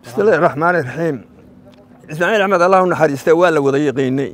bismillahi raxmaani raxiim ismaaciil axmed allah u naxariista waa la wada yaqiinay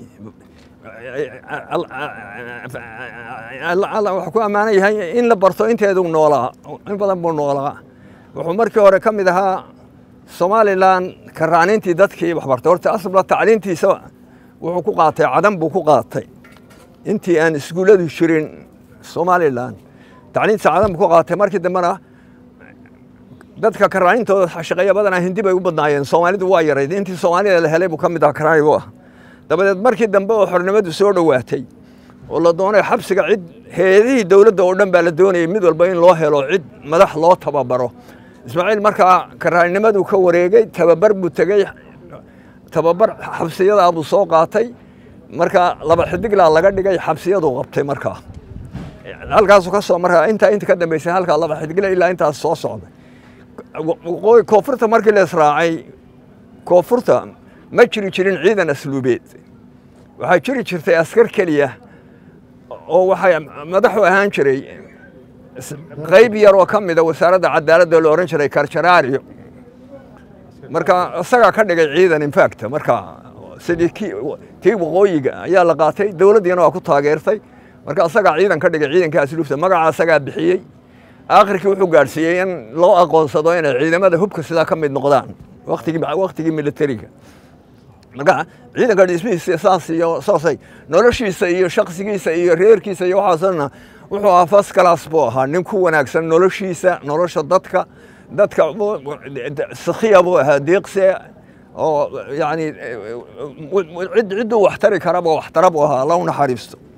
alla wuxuu ku ammaanan yahay in la barto inteedu noolaa in badan buu noolaa wuxuu markii hore ka mid ahaa somalilan karaanintii dadkii waxbartay horta asla tacliintiisa wuxuu ku qaatay cadan buu ku qaatay intii aan iskuulladu jirin somalilan tacliintiisa cadan buu ku qaatay markii dambena dadka karaanintooda shaqeeya badanaa hindi bay u badnaayeen soomaalidu waa yarayd intii soomaalida la helay buu ka mid ah karaani buu ah dabadeed markii dambe oo xornimadu soo dhowaatay oo la doonay xabsiga cid heedihii dowladda oo dhan baa la doonayay mid walba in loo helo cid madax loo tababaro ismaaciil markaa karaannimaduu ka wareegay tababar buu tegey tababar xabsiyadaa buu soo qaatay marka laba xidiglaa laga dhigay xabsiyaduu qabtay markaa halkaasuu ka soo markaa intaa inta ka dambeysay halkaa laba xidigle ilaa intaas soo socday koonfurta markii la israacay koonfurta ma jiri jirin ciidan asluubeed waxaa jiri jirtay askar keliya oo waxay madaxu ahaan jiray qayb yar oo ka mida wasaaradda cadaaladda la odhan jiray karjaraario marka isagaa ka dhigay ciidan infacta marka sidii tii waqooyiga ayaa la qaatay dowladdiina waa ku taageertay marka isagaa ciidan ka dhigay ciidanka asluubta magaca isagaa bixiyey aakhirkii wuxuu gaadhsiiyey in loo aqoonsado inay ciidamada hubka sidaa ka mid noqdaan waktigii militariga marka ciidanka dhismihiisa saas iyo saasay noloshiisa iyo shaksigiisa iyo reerkiisa iyo waxaasna wuxuu ahaa first class buu ahaa nin ku wanaagsan noloshiisa nolosha dadka dadka sakhiya buu ahaa deeqse oo yani cidduu waxtari karaba waxtara buu ahaa alla u naxariisto